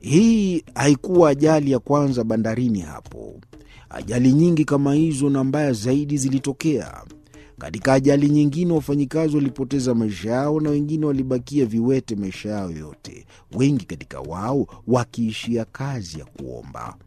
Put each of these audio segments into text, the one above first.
Hii haikuwa ajali ya kwanza bandarini hapo. Ajali nyingi kama hizo na mbaya zaidi zilitokea. Katika ajali nyingine, wafanyikazi walipoteza maisha yao na wengine walibakia viwete maisha yao yote, wengi katika wao wakiishia kazi ya kuomba.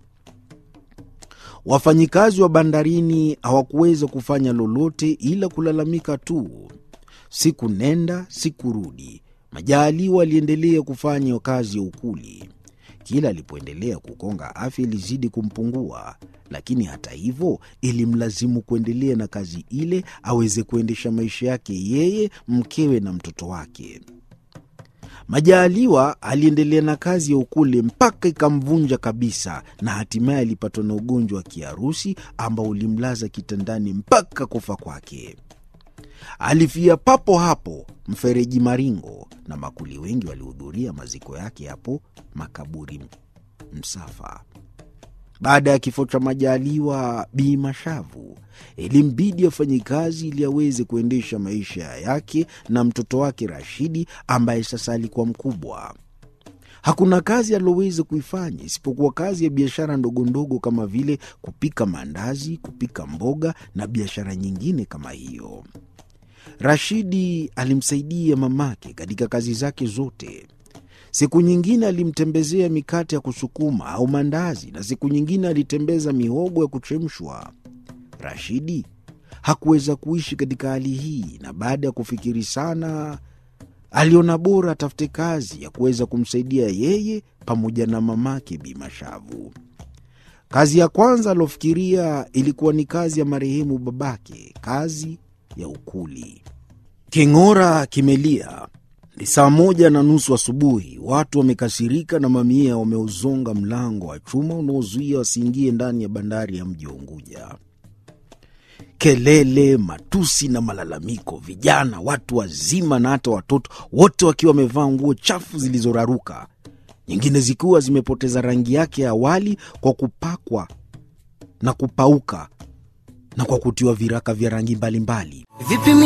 Wafanyikazi wa bandarini hawakuweza kufanya lolote ila kulalamika tu. Siku nenda siku rudi, Majaliwa aliendelea kufanya kazi ya ukuli. Kila alipoendelea kukonga, afya ilizidi kumpungua, lakini hata hivyo ilimlazimu kuendelea na kazi ile aweze kuendesha maisha yake yeye, mkewe na mtoto wake. Majaliwa aliendelea na kazi ya ukuli mpaka ikamvunja kabisa, na hatimaye alipatwa na ugonjwa wa kiharusi ambao ulimlaza kitandani mpaka kufa kwake. Alifia papo hapo mfereji Maringo, na makuli wengi walihudhuria maziko yake hapo makaburi Msafa. Baada ya kifo cha Majaliwa, Bi Mashavu ilimbidi afanye kazi ili aweze kuendesha maisha yake na mtoto wake Rashidi ambaye sasa alikuwa mkubwa. Hakuna kazi aloweza kuifanya isipokuwa kazi ya biashara ndogondogo kama vile kupika maandazi, kupika mboga na biashara nyingine kama hiyo. Rashidi alimsaidia mamake katika kazi zake zote. Siku nyingine alimtembezea mikate ya kusukuma au mandazi, na siku nyingine alitembeza mihogo ya kuchemshwa. Rashidi hakuweza kuishi katika hali hii, na baada ya kufikiri sana, aliona bora atafute kazi ya kuweza kumsaidia yeye pamoja na mamake Bi Mashavu. Kazi ya kwanza aliofikiria ilikuwa ni kazi ya marehemu babake, kazi ya ukuli. King'ora kimelia. Ni saa moja na nusu asubuhi. Watu wamekasirika na mamia wameuzonga mlango wa chuma unaozuia wasiingie ndani ya bandari ya mji wa Unguja. Kelele, matusi na malalamiko, vijana, watu wazima na hata watoto, wote wakiwa wamevaa nguo chafu zilizoraruka, nyingine zikiwa zimepoteza rangi yake ya awali kwa kupakwa na kupauka na kwa kutiwa viraka vya rangi mbalimbali. Vipi